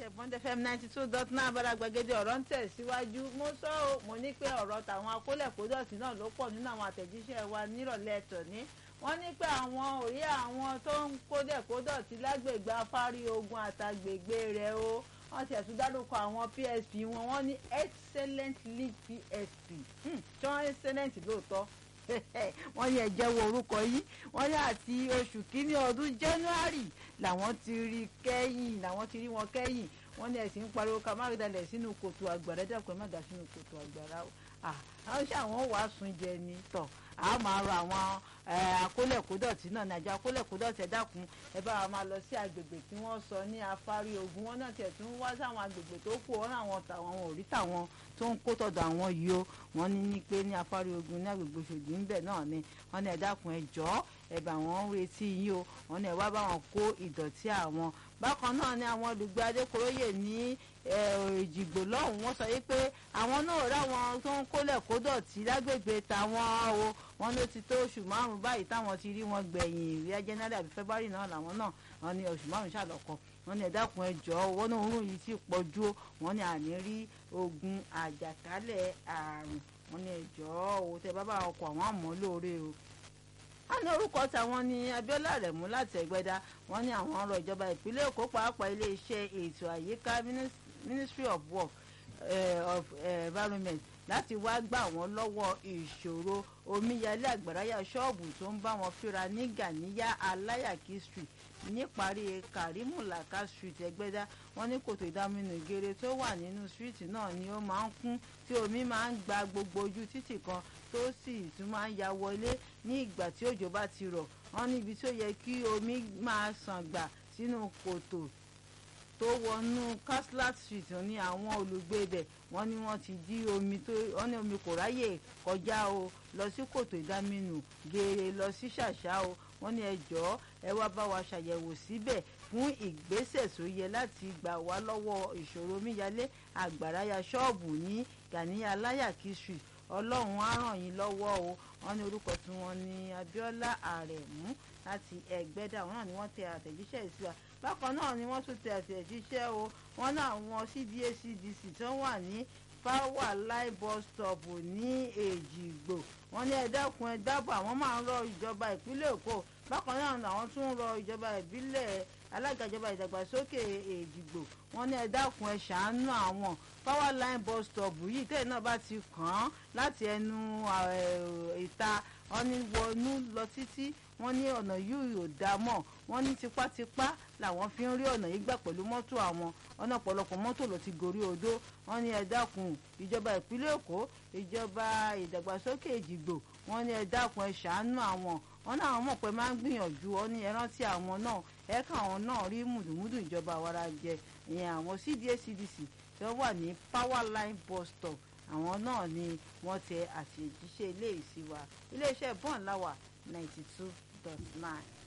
bond fm ninety two dot nine abala gbàgede ọ̀rọ̀ ń tẹ̀síwájú mo sọ ọ́ mo ní pé ọ̀rọ̀ tàwọn akólẹ̀kódọ̀tì náà ló pọ̀ nínú àwọn àtẹ̀jíṣẹ́ wa nírọ̀lẹ́ tòní wọ́n ní pé àwọn òye àwọn tó ń kólẹ̀kódọ̀tì lágbègbè afárí ogun àtàgbègbè rẹ̀ o wọ́n ti ẹ̀sùn dárúkọ àwọn psp wọn wọ́n ní excellent league psp tí wọ́n excellent lóòótọ́ wọ́n ní ẹ̀jẹ̀ wo orúkọ yìí wọ́n ní àti oṣù kínní ọdún january làwọn ti rí kẹ́yìn làwọn ti rí wọn kẹ́yìn wọ́n ní ẹ̀sìn ń pariwo ká má dalẹ̀ sínú kòtò àgbàrá dẹ́kun má dà sínú kòtò àgbàrá o àwọn ṣé àwọn wàá sun jẹ ni tọ̀ a máa rọ àwọn akólẹ̀kódọ̀tì náà ní àjọ akólẹ̀kódọ̀tì ẹ dákun ẹ bá wa máa lọ sí agbègbè tí wọ́n sọ ní afárí ogun wọn náà tiẹ̀ tún wá sáwọn agbègbè tó kù wọn àwọn tàwọn ò rí tàwọn tó ń kó tọ̀dọ̀ àwọn yìí o wọ́n ní ní pé ní afárí ogun ní agbègbè Òṣòdì ń bẹ̀ náà ni wọ́n ní ẹ dákun ẹ jọ̀ọ́ ẹ bá wọn retí yín o wọ́n ní ẹ wá bá wọn kó ìdọ̀tí àwọn bákan náà ni àwọn olùgbé adékoróyè ní èjìgbò lọ́hùn wọ́n sọ yìí pé àwọn náà ráwọn tó ń kólẹ̀ kó dọ̀tí lágbègbè táwọn o wọ́n ló ti tó oṣù márùn-ún báyìí táwọn ti rí wọn gbẹ̀yìn ìrìà january àbí february náà làwọn náà wọ́n ní oṣù márùn-ún ṣàlọ́kọ wọ́n ní ẹ dákun ẹ jọ̀ọ́ owó náà òórùn yìí ti pọ̀ ju wọ́n ní àní rí ogun àjàkálẹ̀ àrùn wọ́n ní ẹ jọ̀ọ́ owó tẹ bá bá ọkọ̀ àwọn àmọ́ lóore o wọ́n ní orúkọ tàwọn ní Abíọ́lá Rẹ̀mú láti Ẹ̀gbẹ́dá wọ́n ní àwọn ọ̀rọ̀ ìjọba ìpínlẹ̀ Èkó pàápàá iléeṣẹ́ ètò àyíká Ministry of Work uh, of uh, Environment láti wá gbà wọ́n lọ́wọ́ ìṣòro omíyalé àgbàráyà ṣọ́ọ̀bù tó ń bá wọn fíra ní Gàníyà Aláyàkí Street níparí Karimu Laka Street Ẹ̀gbẹ́dá wọ́n ní kòtò ìdáminú ìgèrè tó wà nínú street náà ni ó máa ń kún tí omi máa ń gba gbogbo ojú títì kan tó sì tún máa ń ya wọlé ní ìgbà tí òjò bá ti rọ̀ wọ́n níbi tó yẹ kí omi máa sàn gbà sínú kòtò tó wọnú Caslat Street ní àwọn olùgbé ibẹ̀ wọ́n ní wọ́n ti dí omi tó wọ́n ní omi kò ráyè kọjá o lọ sí kòtò ìdáminù gèrè lọ sí ṣàṣà o wọ́n ní ẹ jọ̀ọ́ ẹ wá bá wa ṣàyẹ̀wò síbẹ̀ fún ìgbésẹ̀ tó yẹ láti gbà wá lọ́wọ́ ìṣòro omíyalé àgbàráyà ṣọ́ọ̀bù ní Gàníyà Aláyàkí Street ọlọ́run á ràn yín lọ́wọ́ o wọ́n ní orúkọ tí wọ́n ní Abíọ́lá Àrẹ̀mú láti Ẹ̀gbẹ́dà wọn náà ni wọ́n tẹ àtẹ̀jíṣẹ́ sí wa bákan náà ni wọ́n tún tẹ àtẹ̀jíṣẹ́ o wọ́n náà wọn CDA CDC tó wà ní power line bus stop ní Èjìgbò wọ́n ní ẹ dákun ẹ dábọ̀ àwọn máa ń rọ ìjọba ìpínlẹ̀ Èkó bákan náà làwọn tún ń rọ ìjọba ìbílẹ̀ alága ìjọba ìdàgbàsókè Èjìgbò wọ́n ní ẹ dákun ẹ ṣàánú àwọn power line bus stop yìí tẹ́lẹ̀ náà bá ti kàn án láti ẹnu ìta wọ́n ní wọnú lọ títí wọ́n ní ọ̀nà yìí ò dá mọ́ wọ́n ní tipátipá làwọn fi ń rí ọ̀nà yìí gbà pẹ̀lú mọ́tò àwọn ọ̀nà ọ̀pọ̀lọpọ̀ mọ́tò ló ti gorí odó wọ́n ní ẹ dákun ìjọba ìpínlẹ̀ Èkó ìjọba ìdàgbàsókè Èjìgbò wọ́n ní ẹ dákun ẹ ṣàánú àwọn wọ́n náà àwọn mọ̀ pé máa ń gbìyànjú ọ ní ẹ rántí àwọn náà ẹ kà àwọn náà rí mùdùmùdù ìjọba àwara jẹ ìyẹn àwọn CDA CDC tí wọ́n wà ní power line bus stop àwọn náà ni wọ́n tẹ àṣejíṣẹ́ ilé ìsìwà iléeṣẹ́ bọ́ọ̀n láwà ninety two dot nine.